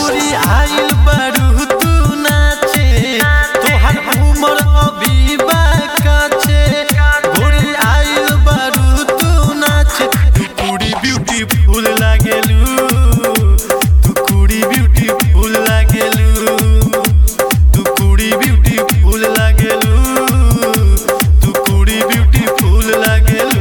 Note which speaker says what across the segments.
Speaker 1: गोरी आइल बारू तू नाचे तोहर उमर अभी बाकाचे गोरी आइल बारू तू नाचे तू कुड़ी ब्यूटीफुल लागेलू तू कुड़ी ब्यूटीफुल लागेलू तू कुड़ी ब्यूटीफुल लागेलू तू कुड़ी ब्यूटीफुल लागेलू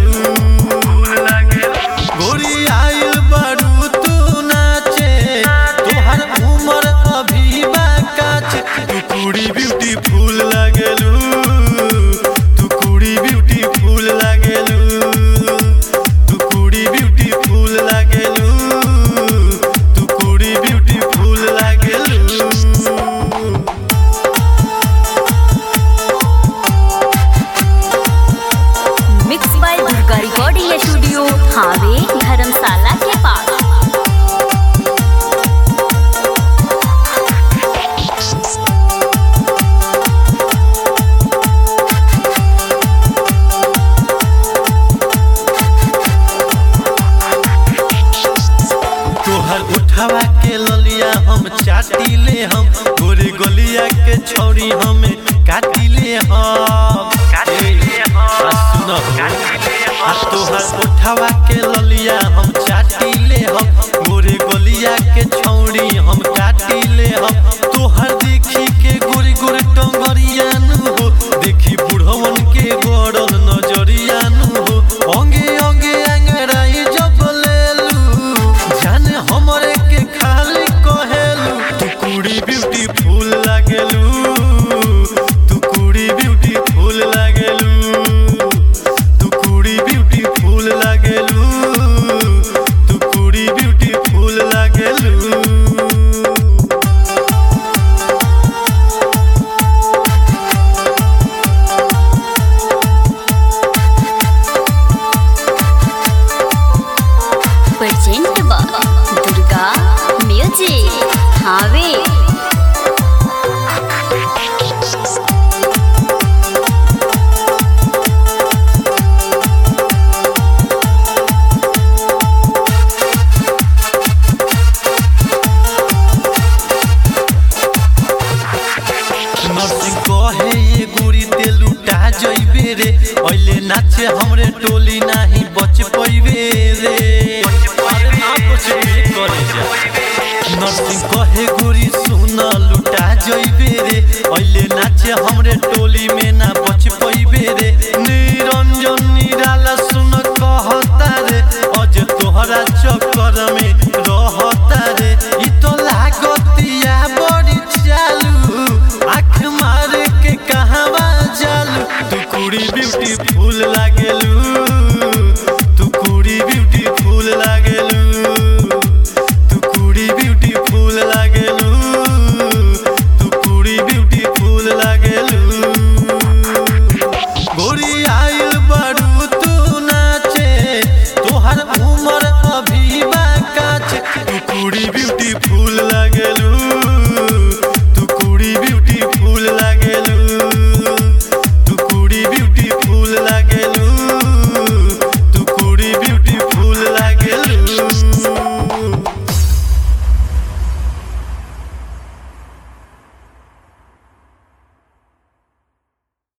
Speaker 1: गोरी आइल बारू तू नाचे तोहर उमर अभी बाकाचे तू कुड़ी ब्यूटीफुल लागेलू तू कुड़ी ब्यूटीफुल लागेलू तू कुड़ी ब्यूटीफुल लागेलू तू कुड़ी ब्यूटीफुल लागेलू
Speaker 2: mix by Durga recording studio हावे धर्मशाला के पास
Speaker 1: तोहर उठावा के ललिया हम चाटी ले हम गोरे गलिया के छौरी हम काटी ले हम ए, आ सुन हो। आ तोहर उठावा के ललिया हम चाटी ले हम गोरे गलिया के छौरी हम काटी ले हम तोहर देखी के गोरे गोरे टंगरिया नु हो देखी बुढ़वन के गड़ल नजरिया नु हो अंगे अंगे अंगड़ाई जब लेलू जाने हमरे के खाली कहेलू तू कुड़ी ब्यूटीफुल लागेलू तू कुड़ी ब्यूटीफुल लागेलू तू कुड़ी ब्यूटीफुल लागेलू तू कुड़ी ब्यूटीफुल लागेलू
Speaker 2: प्रेजेंट बाय दुर्गा म्यूजिक हावे
Speaker 1: नर्सिंग कहे ये गोरी ते लुटा जइबे रे ओइले नाचे हमरे टोली नाही बच पइबे रे अरे ना बचबे करे जा नर्सिंग कहे गोरी सुन लुटा जइबे रे ओइले नाचे हमरे टोली में ना बच पइबे रे निरंजन निराला सुन कहता रे अज तोहरा चक्कर में